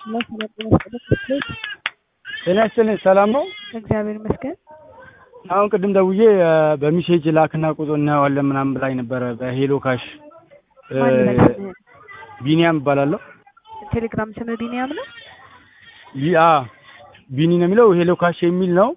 ጤና ይስጥልኝ ሰላም ነው? እግዚአብሔር ይመስገን። አሁን ቅድም ደውዬ በሚሴጅ ላክና ቁጥር እናየዋለን ምናምን ብላኝ ነበረ በሄሎ ካሽ ማን ይመስልህ? ቢኒያም እባላለሁ። ቴሌግራም ስምህ ቢኒያም ነው? ቢ- አ ቢኒ ነው የሚለው ሄሎ ካሽ የሚል ነው።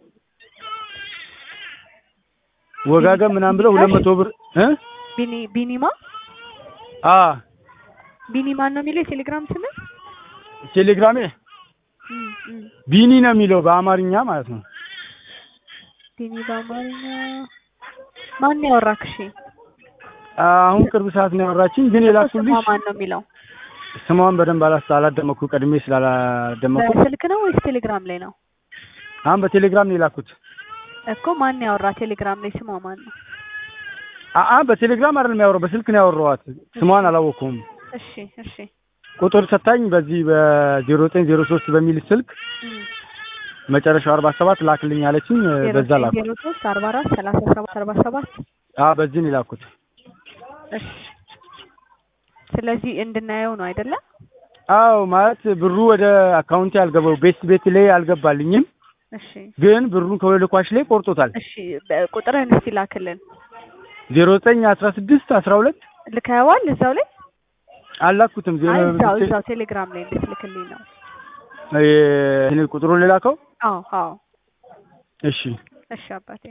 ወጋገን ምናምን ብለው ሁለት መቶ ብር እ ቢኒ ቢኒማ አ ቢኒ ማን ነው የሚለው የቴሌግራም ስምህ? ቴሌግራሜ እም፣ እም። ቢኒ ነው የሚለው በአማርኛ ማለት ነው። ቢኒ በአማርኛ ማን ያወራክ? እሺ አሁን ቅርብ ሰዓት ነው ያወራችኝ፣ ግን የላኩልሽ ስሟ ማን ነው የሚለው? ስሟን በደንብ አላስ አላደመኩ ቀድሜ ስላላደመኩ በስልክ ነው ወይስ ቴሌግራም ላይ ነው? አሁን በቴሌግራም ነው የላኩት። እኮ ማን ያወራ ቴሌግራም ላይ ስሟ ማን ነው? አአ በቴሌግራም አይደለም ያወራው በስልክ ነው ያወራኋት። ስሟን አላወቅኩም። እሺ እሺ ቁጥር ሰታኝ በዚህ በዜሮ ዘጠኝ ዜሮ ሶስት በሚል ስልክ እም። መጨረሻው አርባ ሰባት ላክልኝ አለችኝ። ዜሮ በዛ ዘጠኝ ላኩ። ዜሮ ሶስት አርባ አራት ሰላሳ ሰባት አርባ ሰባት አ በዚህ ነው የላኩት። እሺ ስለዚህ እንድናየው ነው አይደለ? አዎ ማለት ብሩ ወደ አካውንቴ አልገባው ቤት ቤት ላይ አልገባልኝም፣ እሺ ግን ብሩን ከወደ ኳሽ ላይ ቆርጦታል። እሺ በ- ቁጥርህን እስቲ ላክልን። ዜሮ ዘጠኝ አስራ ስድስት አስራ ሁለት ልከኸዋል እዛው ላይ? አላኩትም። ዜሮ አይ እዛው እዛው ቴሌግራም ላይ እንድትልክልኝ ነው። እ ቁጥሩን ልላከው። አዎ አዎ እሺ እሺ አባቴ